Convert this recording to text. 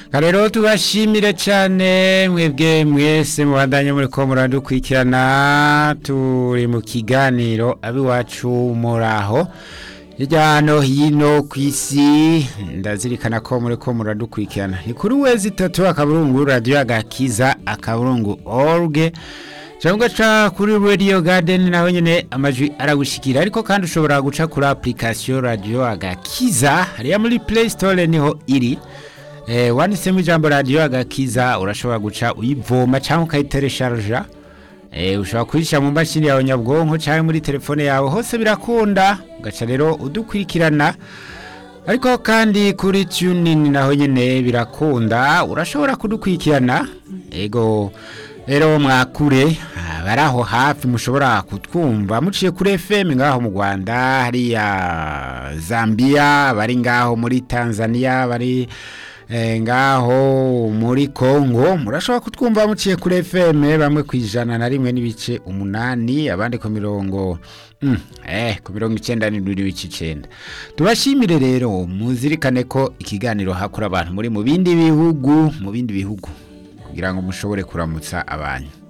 rero tubashimire cyane mwebwe mwese mubandanye muri ko muradukurikirana turi mu kiganiro abiwacu muraho hirya no hino ku isi ndazirikana ko muri ko muradukurikirana ni kuri wezi itatu akaburungu radiyo agakiza akaburungu orge cyangwa ca kuri radio garden naho nyene amajwi aragushikira ariko kandi ushobora guca kuri application radio agakiza hariya muri play store niho iri eh wanditsemo ijambo radio agakiza urashobora guca uyivoma cyangwa ukayiteresharja eh ushobora kuyishyira mu mashini yawe nyabwonko cyangwa muri telefone yawe hose birakunda ugaca rero udukurikirana ariko kandi kuri tuning naho nyene birakunda urashobora kudukurikirana ego rero mwakure bari aho hafi mushobora kutwumva muciye kuri FM ngaho mu Rwanda hariya Zambia bari ngaho muri Tanzania bari eh, ngaho muri Congo murashobora kutwumva muciye kuri FM bamwe kwijana na rimwe n'ibice umunani abandi ku mirongo mm, eh ku mirongo icenda n'ibice icenda tubashimire rero muzirikane ko ikiganiro hakura abantu muri mu bindi bihugu mu bindi bihugu kugira ngo mushobore kuramutsa abantu